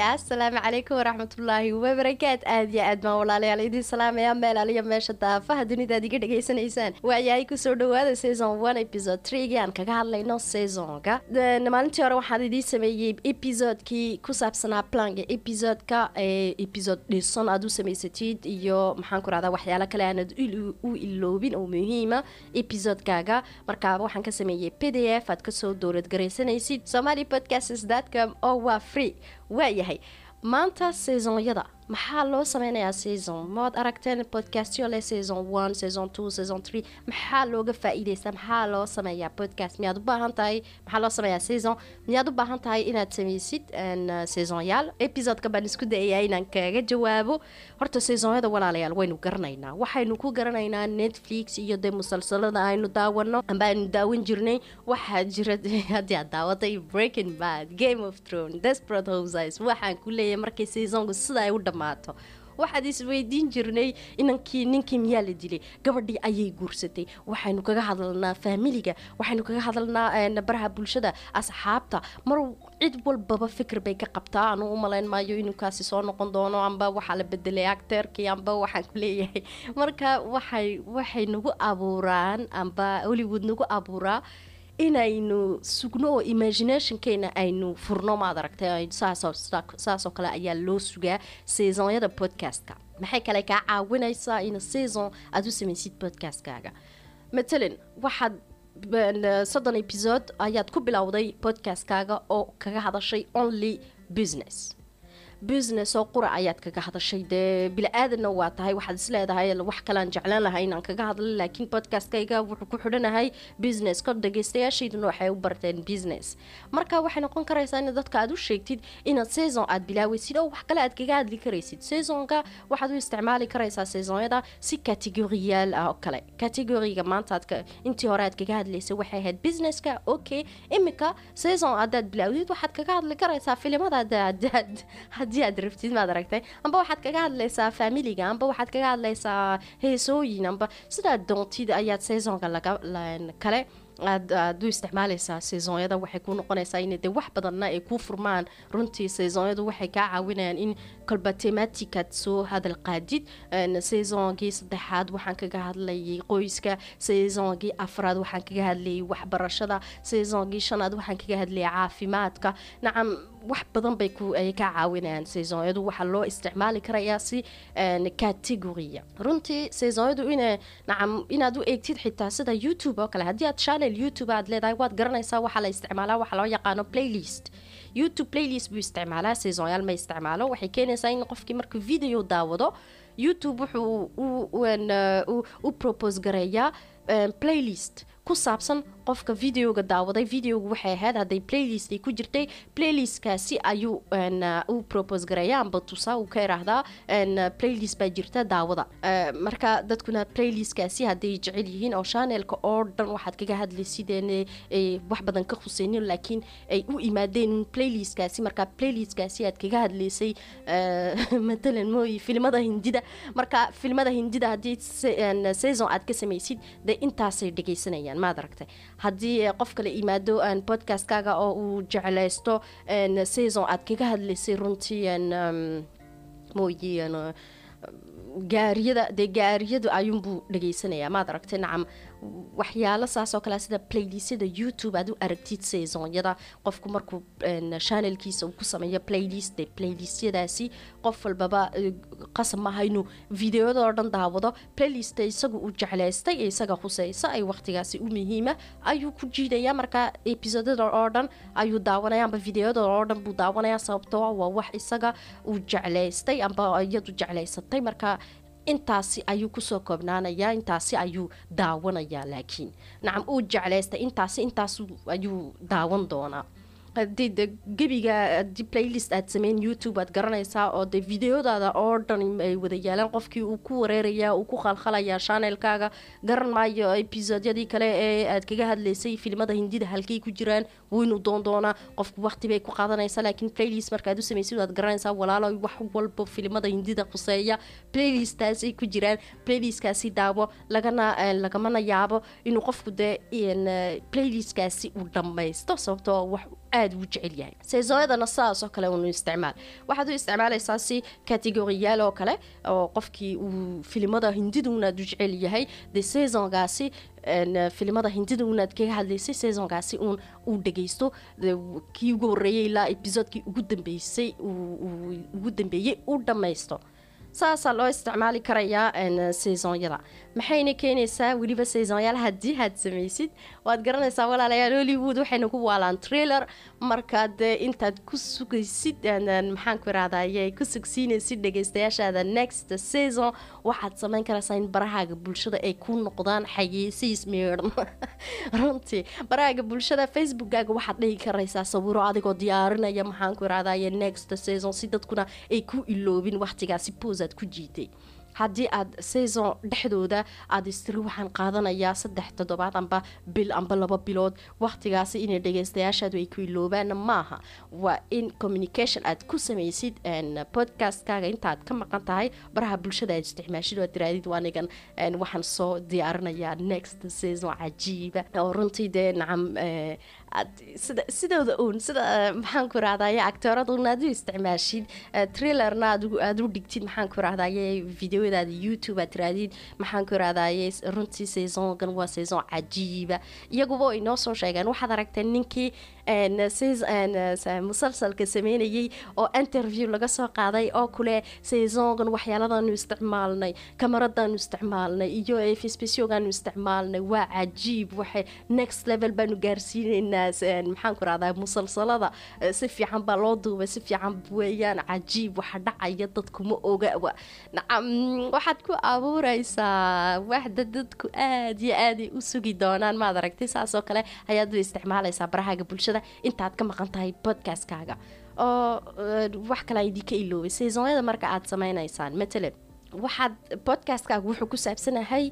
asalaamu calaykum waraxmatullaahi wabarakaat aad iyo aad baan walaalayaal idiin salaamaya meel aliya meesha daafaha dunidaad iga dhegaysanaysaan waayahay kusoo dhawaada saison one episode tregi aan kaga hadlayno saisonka maalintii hore waxaan idiin sameeyey episodekii ku saabsanaa planka episodeka episode dhisan aad u samaysatid iyo maxaan ku rahdaa waxyaalo kale aanad u iloobin oo muhiima episodekaaga markaaba waxaan ka sameeyey p d f aad kasoo dowlad garaysanaysid somali podcastcom oo waa free waayahay maanta saisonyada maxaa loo sameynayaa saison maad aragteen podcastyo leh saison one saison two saison three maxaa looga faa-iideysta maxaa loo sameeyaa podcast miyaad u baahan tahay maxaa loo sameeyaa saison miyaad u baahan tahay inaad sameysid saisonyaal episodeka baan isku dayayaa inaan kaga jawaabo horta saisonyada walaalayaal waynu garanaynaa waxaynu ku garanaynaa netflix iyo dee musalsalada aynu daawano amba aynu daawan jirnay waxaa jira haddii aad daawatay breaking bad game of throne desperate houses waxaan ku leeyahay markay saisonku sida ay u dhamaato waxaad isweydiin jirnay inankii ninkii miyaa la dilay gabadhii ayay guursatay waxaynu kaga hadalnaa faamiliga waxaynu kaga hadalnaa baraha bulshada asxaabta mar cid walbaba fikir bay ka qabtaa anu u malayn maayo inunkaasi soo noqon doono amba waxaa la bedelay acteerkii amba waxaan ku leeyahay marka waxay waxay nagu abuuraan amba hollywood nagu abuuraa inaynu sugno oo imaginationkeena aynu furno maad aragtay saasoo kale ayaa loo sugaa saisonyada podcastka maxay kale kaa caawinaysaa in saison aada u samaysid podcastkaaga matalan waxaad soddon episode ayaad ku bilowday podcastkaaga oo kaga hadashay only business business oo qura ayaad kaga hadashay dee bili-aadanna waa tahay waxaad isleedahay wax kalean jeclaan lahay inaan kaga hadla laakiin podcastkayga wuxuu ku xidhanahay business ka dhageystayaashayduna waxay u barteen business marka waxay noqon karaysaa in dadka aad u sheegtid inaad saison aad bilaaweysid oo wax kale aad kaga hadli karaysid saisonka waxaad u isticmaali karaysaa saisonyada si categoriyaal ah oo kale categoriga maanta aad intii hore aad kaga hadlaysay waxay ahayd businesska okay imika saison haddaad bilaawdid waxaad kaga hadli karaysaa filimada haddii aad rabtid maad aragtay amba waxaad kaga hadlaysaa faamiliga amba waxaad kaga hadlaysaa heesooyin amba sidaad doontid ayaad saisonka laga kale aad aad u isticmaalaysaa saisonyada waxay ku noqonaysaa in dee wax badanna ay ku furmaan runtii saisonyadu waxay kaa caawinayaan in kolba tematicaad soo hadal qaadid saisongii saddexaad waxaan kaga hadlayay qoyska saisongii afraad waxaan kaga hadlayay waxbarashada saisongii shanaad waxaan kaga hadlayay caafimaadka nacam wax badan bay ay kaa caawinayaan saisonyadu waxaa loo isticmaali karayaa si categoria runtii saisonyadu in nacam inaad u eegtid xitaa sida youtube oo kale haddii aad channel youtube aad leedahay waad garanaysaa waxaa la isticmaalaa waxaa loo yaqaano playlist youtube playlist buu isticmaalaa saisonyaal ma isticmaalo waxay keenaysaa in qofkii markuu video daawado youtube wuxuu u propose gareeyaa playlist ku saabsan qofka videoga daawaday videoga waxay ahayd hadday playlist ay ku jirtay playlistkaasi ayuu u propose gareeya amba tusaa uu ka iraahdaa playlist baa jirta daawada marka dadkuna playlistkaasi hadday jecel yihiin oo chanelka oo dhan waxaad kaga hadlaysideen wax badan ka khuseynin laakiin ay u imaadeen playlistkaasi marka playlistkaasi aad kaga hadlaysay matalan mooy filmada hindida marka filmada hindida haddii saison aad ka samaysid dee intaasay dhegaysanayaan maad aragtay haddii qof kale imaado podcastkaaga oo uu jeclaysto saison aad kaga hadlaysay runtii mooyi gaariyada dee gaariyadu ayuunbuu dhageysanayaa maad aragtay nacam waxyaalo saasoo kale sida playlistyada youtube aad u aragtid saisonyada qofku markuu chanelkiisa uu ku sameeyo playlist de playlistyadaasi qof walbaba qasab maaha inuu videoyada oo dhan daawado playlista isagu uu jeclaystay ee isaga khuseysa ay waqtigaasi u muhiima ayuu ku jiidaya marka episodada oo dhan ayuu daawanaya amba videoyada oo dhan buu daawanaya sababtoo waa wax isaga uu jeclaystay amba iyadu jeclaysatay marka intaasi ayuu kusoo koobnaanayaa intaasi ayuu daawanayaa laakiin nacam uu jeclaystay intaasi intaas ayuu daawan doonaa hadii de gebiga hadii playlist aad sameyn youtube aad garanaysaa oo de videodaada oo dhan ay wada yaalaan qofkii uu ku wareerayaa uu ku khalkhalayaa chanelkaaga garan maayo episodyadii kale ee aad kaga hadlaysay filimada hindida halkay ku jiraan weynu doon doonaa qofku waqti bay ku qaadanaysaa laakiin playlist markaad u samaysid waad garanaysaa walaalo wax walba filimada hindida khuseeya playlistaasay ku jiraan playlistkaasi daawo lagana lagamana yaabo inuu qofku dee playlistkaasi uu dhammaysto sababtoo wax aada u jecel yahay seesonyadana sidaas oo kale unu isticmaal waxaad u isticmaalaysaa si kategoriyaal oo kale oo qofkii uu filimada hindida unaad u jecel yahay dee seasongaasi filimada hindida unaad kaga hadlaysay seasonkaasi uun uu dhagaysto kii ugu horreeyay ilaa episodekii ugu dambeysay ugu dambeeyey u dhammaysto saasaa loo isticmaali karayaa seasonyada maxayna keenaysaa weliba seasonyaal haddii aad samaysid waad garanaysaa walaalayaal hollywood waxayna ku waalaan trailer markaad intaad ku sugaysid maxaan ku irahdaye ku sugsiinaysid dhagaystayaashaada next season waxaad samayn karaysaa in barahaaga bulshada ay ku noqdaan xayeysiis meedhan runtii barahaaga bulshada facebookkaaga waxaad dhigi karaysaa sawiro adigoo diyaarinaya maxaan ku irahdaye next season si dadkuna ay ku iloobin waqtigaasi boosaad ku jiitay haddii aad saison dhexdooda aada istiri waxaan qaadanayaa saddex toddobaad amba bil amba laba bilood waqtigaasi inay dhagaystayaashaadu ay ku iloobaanna maaha waa in communication aad ku samaysid podcastkaaga intaaad ka maqan tahay baraha bulshada aad isticmaashid oo tiraadid anigan waxaan soo diyaarinayaa next saison cajiiba oo runtii dee nacam sida sidooda uun sida maxaan ku irahdaye actooraduna aad u isticmaashid trailerna aad u dhigtid maxaan ku irahdaye videodaada youtube aad tiraadid maxaan ku irahdaye runtii saisongan waa saison cajiiba iyaguba inoo soo sheegeen waxaad aragteen ninkii musalsalka sameynayay oo interview laga soo qaaday oo kule saisongan waxyaaladanu isticmaalnay kamaradaanu isticmaalnay iyo efspeciogaanu isticmaalnay waa cajiib waxay next level baanu gaarsiineynaa maxaan ku rahdaa musalsalada si fiican baa loo duubay si fiican weeyaan cajiib waxa dhacaya dadkuma ogawa nacam waxaad ku abuureysaa waxda dadku aad iyo aaday u sugi doonaan maad aragtay saasoo kale ayaad u isticmaalaysaa barahaaga bulshada intaad ka maqan tahay podcastkaaga oo wax kale idinka iloobay saisonyada marka aad sameynaysaan matalan waxaad podcastkaaga wuxuu ku saabsanahay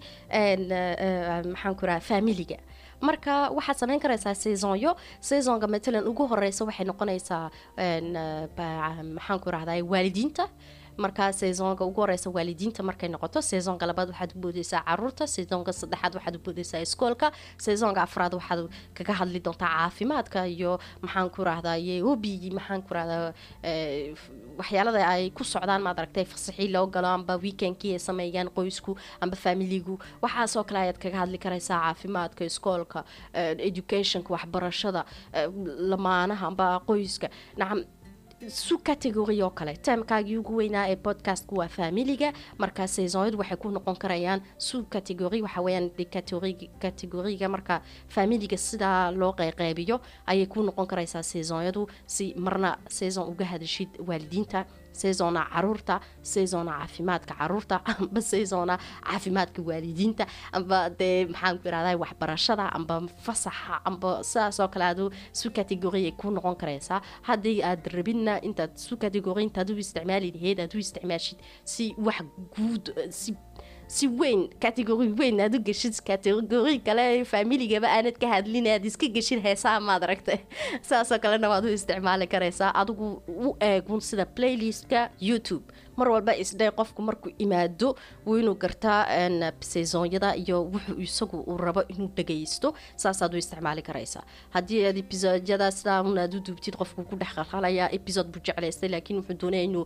maxaan ku raha familiga marka waxaad sameyn karaysaa saisonyo saisonka matalan ugu horeysa waxay noqonaysaa maxaan ku rahdaa waalidiinta markaa saisonka ugu horeysa waalidiinta markay noqoto saisonka labaad waxaad u boodeysaa caruurta saisonka saddexaad waxaad u boodeysaa iskoolka saisonka afraad waxaad kaga hadli doontaa caafimaadka iyo maxaan ku rahdaye hobi maxaan ku rahdaa waxyaalada ay ku socdaan maad aragtay fasaxii loo galo amba weekendkii ay sameeyaan qoysku amba familigu waxaasoo kale ayaad kaga hadli karaysaa caafimaadka iskoolka educationka waxbarashada lamaanaha amba qoyska nacam su category oo kale timekaagii ugu weynaa ee podcastku waa familiga markaa saisonyadu waxay ku noqon karayaan su category waxa weyaan categoriga marka familiga sidaa loo qeyqeybiyo ayay ku noqon karaysaa saisonyadu si marna saison uga hadashid waalidiinta saisona caruurta saisona caafimaadka caruurta amba saisona caafimaadka waalidiinta amba dee maxaan ku irahda waxbarashada amba fasaxa amba sidaasoo kale aadu su category ay ku noqon karaysaa haddii aad rabinna intaad su category intaad u isticmaali laheyd aad u isticmaashid si wax guud si si weyn categori weyn aad u geshid categori kale familigaba aanad ka hadlin aad iska geshid heesaha maad aragta saasoo kalena waad u isticmaali karaysaa adigu u eegun sida playlistka youtube mar walba isdhay qofku markuu imaado wuu inuu gartaa saisonyada iyo wuxuu isagu uu rabo inuu dhagaysto saasaad u isticmaali karaysaa haddii aad episoodyada sidaa un aad u duubtid qofku ku dhex qalqalaya episode buu jeclaystay laakiin wuxuu doonaya inuu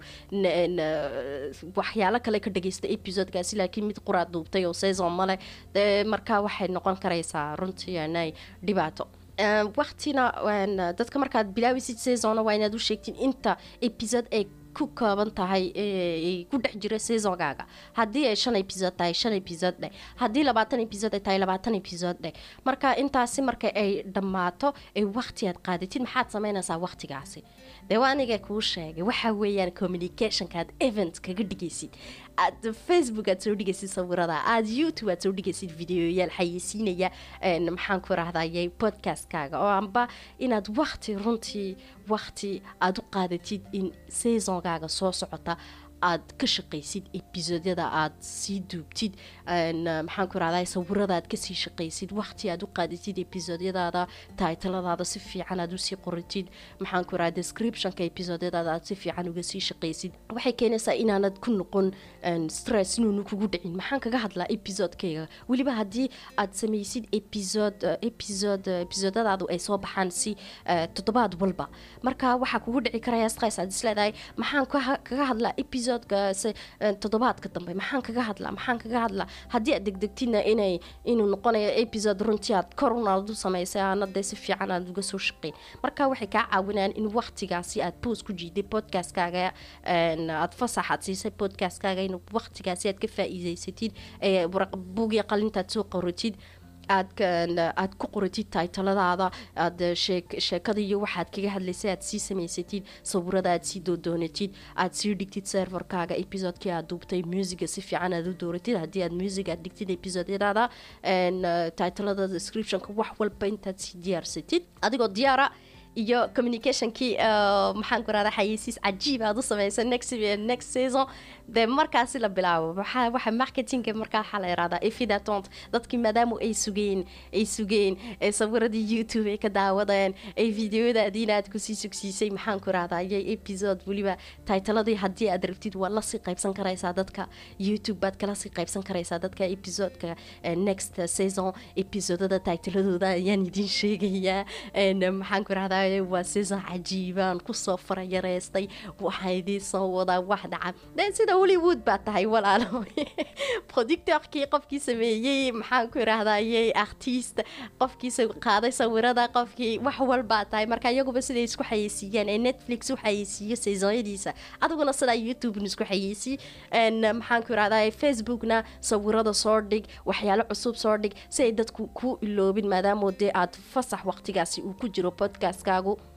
waxyaalo kale ka dhagaysta episodekaasi laakiin mid quraad duubtay oo saison male markaa waxay noqon karaysaa runtii anay dhibaato waqtina dadka markaad bilaabisid saisona waa inaad u sheegtiin inta episode ay ku kooban tahay ku dhex jira saisonkaaga haddii ay shan episode tahay shan episode dheh haddii labaatan episode ay tahay labaatan episode dheh marka intaasi marka ay dhammaato ay waqti aad qaadatid maxaad sameynaysaa waqtigaasi dee waa aniga kuu sheegay waxa weeyaan communicationka aad event kaga dhigaysid aad facebook aad soo dhigaysid sawirada aad youtube aad soo dhigaysid videoyaal xayeysiinaya maxaan ku rahdaye podcastkaaga oo amba inaad waqti runtii waqti aad u qaadatid in saisonkaaga soo socota aad ka shaqaysid ebisodyada aad sii duubtid maxaan ku rahdaa sawirada aad kasii shaqaysid waqti aad u qaadisid ebisodyadaada taitaladaada si fiican aad usii qoratid maxaan ku rahaa descriptionka ebisodyadaada aad si fiican uga sii shaqaysid waxay keenaysaa inaanad ku noqon stress inuunu kugu dhicin maxaan kaga hadlaa episodekayga weliba haddii aad samaysid episode episode episodadaadu ay soo baxaan si toddobaad walba marka waxaa kugu dhici karaya stress aad isleedahay maxaan kaga hadlaa episodeka toddobaadka dambe maxaan kaga hadlaa maxaan kaga hadlaa haddii aad degdegtidna inay inuu noqonayo episode runtii aad korun aad u samaysay aanadee si fiican aad uga soo shaqeyn marka waxay kaa caawinayaan in waqtigaasi aad post ku jiiday podcastkaaga aad fasaxaad siisay podcastkaaga in waqtigaasi aad ka faa-iideysatid buugii qalintaad soo qoratid aad aad ku qoratid taitaladaada aad sheekada iyo waxaad kaga hadlaysay aad sii samaysatid sawirada aad sii doodoonatid aad sii dhigtid serverkaaga episodekii aad duubtay musiga si fiican aad u dooratid haddii aad music aad dhigtid episodyadaada taitalada descriptionka wax walba intaad sii diyaarsatid adigoo diyaara iyo communicationkii maxaan ku rahdaa xayeysiis cajiib aad u samaysa next next season dee markaasi la bilaabo waxaa waxa marketinga markaa waxaa la yihahdaa efidatant dadkii maadaama ay sugeen ay sugeen ee sawiradii youtube ay ka daawadeen ay videoyadaadiina aad kusii sugsiisay maxaan ku rahdaa iyo episode weliba titaladii haddii aad rabtid waad lasii qaybsan karaysaa dadka youtube baad kala sii qaybsan karaysaa dadka episodeka next season episodada titaladooda ayaan idin sheegayaa maxaan ku rahdaa waa season cajiibaan kusoo farayareystay waxaa idiin soo wadaa wax dhaca de sida hollywood baa tahay walaalo productorkii qofkii sameeyey maxaan ku iraahdayey artist qofkii qaaday sawirada qofkii wax walbaa tahay marka iyaguba siday isku xayeysiiyeen ee netflix u xayeysiiyo seasonyadiisa adiguna sidaa youtube isku xayeysi maxaan ku irahday facebookna sawirada soo dhig waxyaalo cusub soo dhig si ay dadku ku iloobin maadaamo dee aad fasax waqtigaasi uu ku jiro podcastkaagu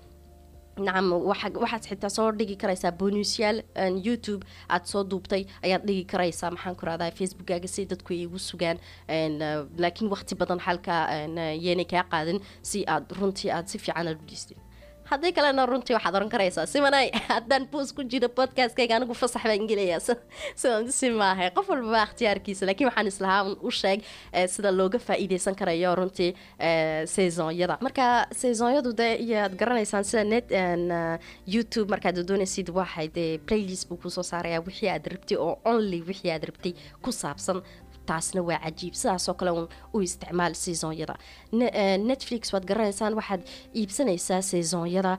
nacam waxaad xitaa soo dhigi karaysaa bonusyaal youtube aad soo duubtay ayaad dhigi karaysaa maxaan ku rahdaa facebookkaaga si dadku ay igu sugaan laakiin waqti badan xalka yeynay kaa qaadan si aad runtii aad si fiican aad u dhiistid haddii kalena runtii waxaad oran karaysaa simanay haddaan boos ku jiro podcastkayga anigu fasax baan gelayaa sidan si maahay qof walbaba ikhtiyaarkiisa laakiin waxaan islahaa u sheeg sida looga faa-iideysan karayo runtii saisonyada marka saisonyadu dee iyaad garanaysaan sida net youtube markaad doonaysid waxay dee playlist buu kusoo saarayaa wixii aad rabtay oo only wixii aad rabtay ku saabsan taasna waa cajiib sidaasoo kale u isticmaal saisonyada netflix waad garanaysaan waxaad iibsanaysaa saisonyada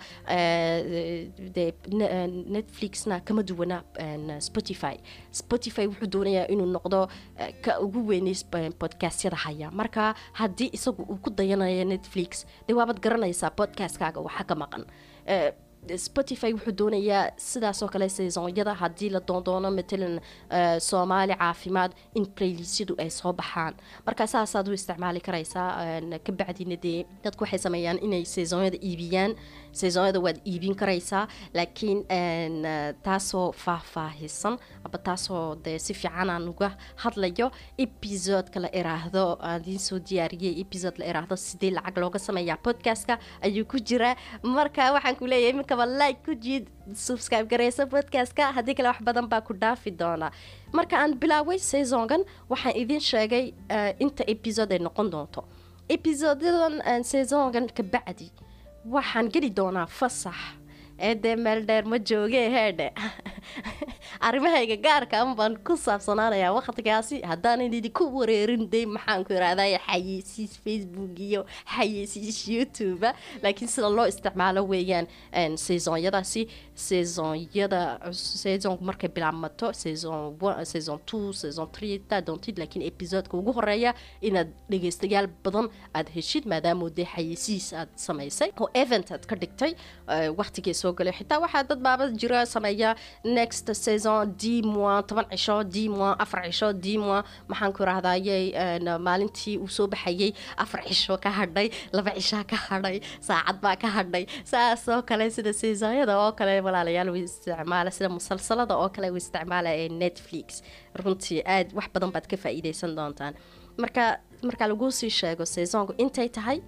de netflixna kama duwana spotify spotify wuxuu doonayaa inuu noqdo ka ugu weynay podcastyada haya marka haddii isagu uu ku dayanayo netflix dee waabaad garanaysaa podcastkaaga waxa ka maqan spotify wuxuu doonayaa sidaasoo kale saisonyada haddii la doondoono matalan soomaali caafimaad in playlisyadu ay soo baxaan marka saasaad u isticmaali karaysaa kabacdina dee dadku waxay sameeyaan inay saisonyada iibiyaan saisonyada waad iibin karaysaa laakiin taasoo faahfaahisan aba taasoo dee si fiican aan uga hadlayo episodeka la iraahdo aadiin soo diyaariyey episode la iraahdo sidee lacag looga sameeyaa podcastka ayuu ku jiraa marka waxaan ku leeyahay iminkaba like ku jiid subscribe gareysa podcastka haddii kale wax badan baa ku dhaafi doonaa marka aan bilaaway saisongan waxaan idiin sheegay inta episode ay noqon doonto episodadan saisongan ka bacdi waxaan geli doonaa fasax ee dee meel dheer ma joogee heedhe arrimahayga gaarka an baan ku saabsanaanayaa waqtigaasi haddaanan idinku wareerin de maxaan ku irahday xayeysiis facebook iyo xayeysiis youtube laakiin sida loo isticmaalo weeyaan saisonyadaasi saisonyada saisonku markay bilaabmato saison saison two saison three taa doontid laakiin episodeka ugu horeeya inaad dhegeystayaal badan aad heshid maadaama dee xayeysiis aad samaysay oo event aad ka dhigtay waqtigii soo galay xitaa waxaa dad baaba jira sameeya next saison d mois toban cisho d mois afar cisho d mois maxaan ku irahdaayey maalintii uu soo baxayey afar cisho ka hadhay laba cishaa ka hadhay saacad baa ka hadhay saasoo kale sida saisonyada oo kale walaalayaal u isticmaala sida musalsalada oo kale u isticmaala ee netflix runtii aad wax badan baad ka faa-iideysan doontaan marka marka laguu sii sheego saisonku intay tahay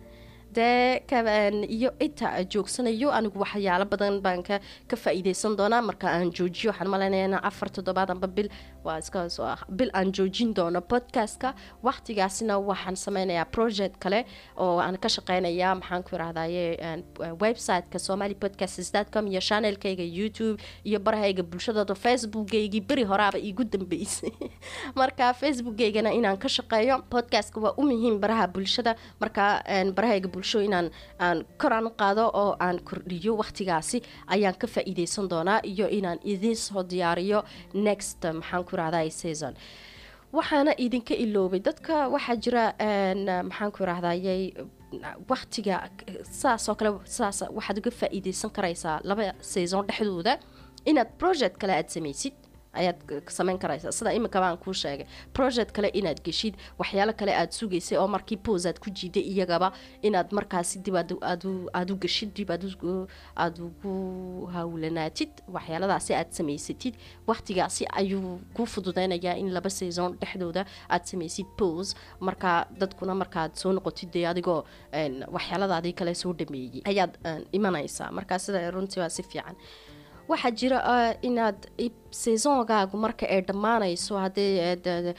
dee iyo inta joogsanayo anigu waxyaalo badan baan ka ka faa-iideysan doonaa marka aan joojiyo waxaan malaynaya in afar toddobaad amba bil waa iska soo ah bil aan joojin doono podcastka waqtigaasina waxaan sameynayaa project kale oo aan ka shaqeynaya maxaan ku irahdaye websiteka somali podcasts com iyo channelkayga youtube iyo barahayga bulshadooda facebookgaygii beri horaaba iigu dambeysay marka facebookgaygana inaan ka shaqeeyo podcastka waa u muhiim baraha bulshada marka barahayga bulsho inaan aan koraan u qaado oo aan kordhiyo waqtigaasi ayaan ka faa-iideysan doonaa iyo inaan idiin soo diyaariyo next maxaan ku irahday season waxaana idinka iloobay dadka waxaa jira maxaan ku irahdaye waqtiga saasoo kale saas waxaad uga faa-iideysan karaysaa laba saison dhexdooda inaad project kale aada samaysid ayaad sameyn karaysaa sida imika baan kuu sheegay project kale inaad geshid waxyaalo kale aada sugaysay oo markii pos aad ku jiiday iyagaba inaad markaasi dib aad u geshid dib aada ugu hawlanaatid waxyaaladaasi aad samaysatid waqtigaasi ayuu kuu fududeynayaa in laba saison dhexdooda aad samaysid pos markaa dadkuna markaad soo noqotid dee adigoo waxyaaladaadii kale soo dhameeyey ayaad imanaysaa markaa sida runtii waa si fiican waxaa jira inaad saisongaagu marka ay dhammaanayso haddii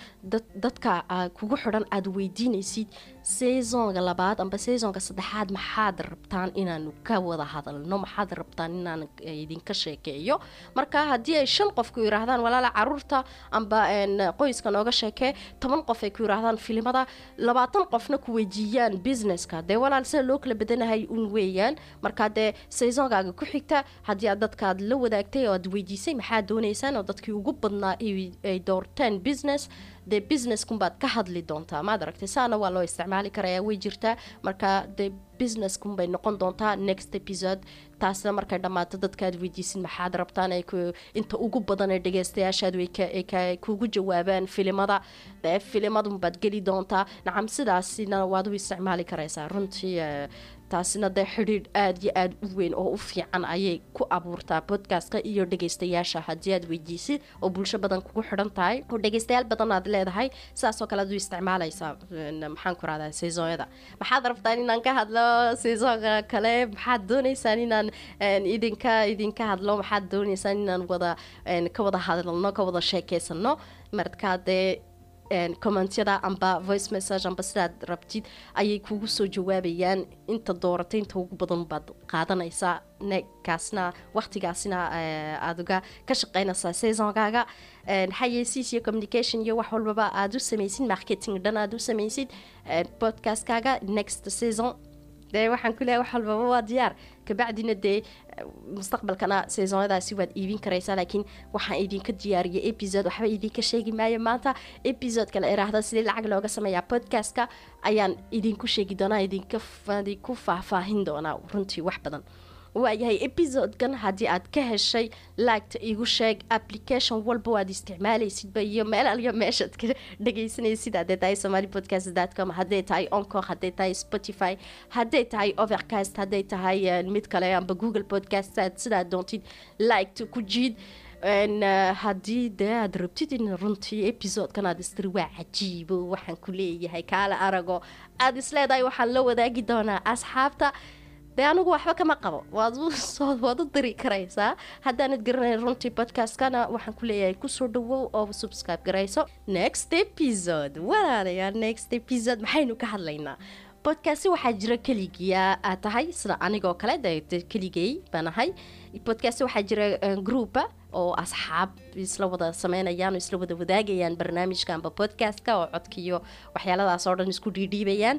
dadka kugu xidhan aada weydiinaysid saisonga labaad amba saisonka saddexaad maxaad rabtaan inaanu ka wada hadalno maxaad rabtaan inaan idinka sheekeeyo marka haddii ay shan qof ku yiraahdaan walaala caruurta amba qoyska nooga sheekee toban qof ay ku yiraahdaan filimada labaatan qofna ku weydiiyaan businesska dee walaal sida loo kala badanahay un weeyaan marka dee saisongaaga ku xigta haddii aad dadkaad la wadaagtay oo aad weydiisay maxaad doonaysaan oo dadkii ugu badnaa ay doorteen business dee businesskunbaad ka hadli doontaa maad aragtay saana waa loo isticmaali karayaa way jirtaa marka dee businesskunbay noqon doontaa next episode taasna markay dhammaato dadkaad weydiisin maxaad rabtaan ay inta ugu badan ee dhageystayaashaad way kugu jawaabaan filimada dee filimadunbaad geli doontaa nacam sidaasina waad u isticmaali karaysaa runtii taasina dee xidhiidh aada iyo aada u weyn oo u fiican ayay ku abuurtaa podcastka iyo dhageystayaasha haddii aad weydiisid oo bulsho badan kugu xidhan tahay oo dhageystayaal badan aad leedahay sidaasoo kale aad u isticmaalaysaa maxaan ku rahdaa saisonyada maxaad rabtaan inaan ka hadlo saisonka kale maxaad dooneysaan inaan idinka idinka hadlo maxaad dooneysaan inaan wada ka wada hadalno ka wada sheekeysano markaa dee commentyada amba voice message amba sidaad rabtid ayay kugu soo jawaabayaan inta dooratay inta ugu badan baad qaadanaysaa nekaasna waqtigaasina aada uga ka shaqeynaysaa saisonkaaga xayeysiis iyo communication iyo wax walbaba aada u samaysid marketing dhan aada u samaysid podcastkaaga next season dee waxaan ku leehay wax walbaba waa diyaar kabacdina dee mustaqbalkana saisonyadaasi waad iibin karaysaa laakiin waxaan idinka diyaariyay episode waxba idinka sheegi maayo maanta episodeka la iraahda sidii lacag looga sameeyaa podcastka ayaan idinku sheegi doonaa idinku faahfaahin doonaa runtii wax badan waayahay episodekan haddii aad ka heshay laagta igu sheeg application walba waad isticmaalaysidba iyo meel aliyo meeshaad ka dhagaysanaysid hadday tahay somali podcast com hadday tahay oncor hadday tahay spotify hadday tahay overcast hadday tahay mid kale amba google podcast sidaad doontid laagta ku jiid haddii dee aad rabtid in runtii episodekan aad istiri waa cajiibo waxaan ku leeyahay kaala arago aada isleedahay waxaan la wadaagi doonaa asxaabta dee anigu waxba kama qabo waad waad u diri karaysaa haddaanad garanayn runtii podcastkana waxaan ku leeyahay kusoo dhawow oo subscribe garayso next episode walaalayaa next episode maxaynu ka hadlaynaa podcasti waxaa jira keligiya aad tahay sida anigoo kale de keligay baan ahay podcasti waxaa jira groupa oo asxaab isla wada sameynayaan oo isla wada wadaagayaan barnaamijka amba podcastka oo codkiiyo waxyaaladaas oo dhan isku dhiidhiibayaan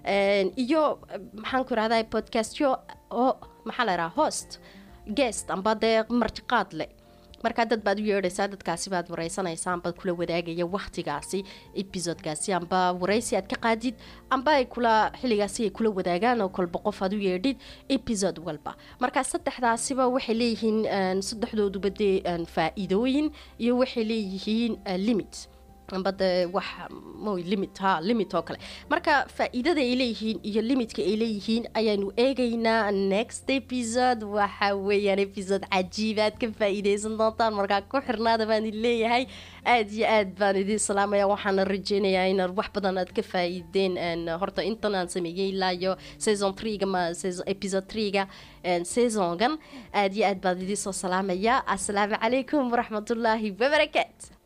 iyo maxaan ku irahdaa podcastyo oo maxaa la idhaha host guest amba dee martiqaad leh markaa dad baad u yeedhaysaa dadkaasi baad wareysanaysaa amba kula wadaagaya waktigaasi episodekaasi amba wareysi aad ka qaadid amba ay kula xilligaasi ay kula wadaagaan oo kolba qof aad u yeedhid episode walba markaa saddexdaasiba waxay leeyihiin saddexdooduba dee faa-iidooyin iyo waxay leeyihiin limit amba dee wax moy limit ha limit oo kale marka faa-iidada ay leeyihiin iyo limitka ay leeyihiin ayaanu eegaynaa next episode waxa weeyaan episode cajiibaad ka faa-iideysan doontaan markaa ku xirnaada baan idin leeyahay aada iyo aad baan idin salaamaya waxaana rajeynayaa inaad wax badan aad ka faa-iideen horta intan aan sameeyey ilaa iyo saison threega ma episode threega saisongan aada iyo aad baan idiin soo salaamaya assalaamu calaykum waraxmatullaahi wabarakaatu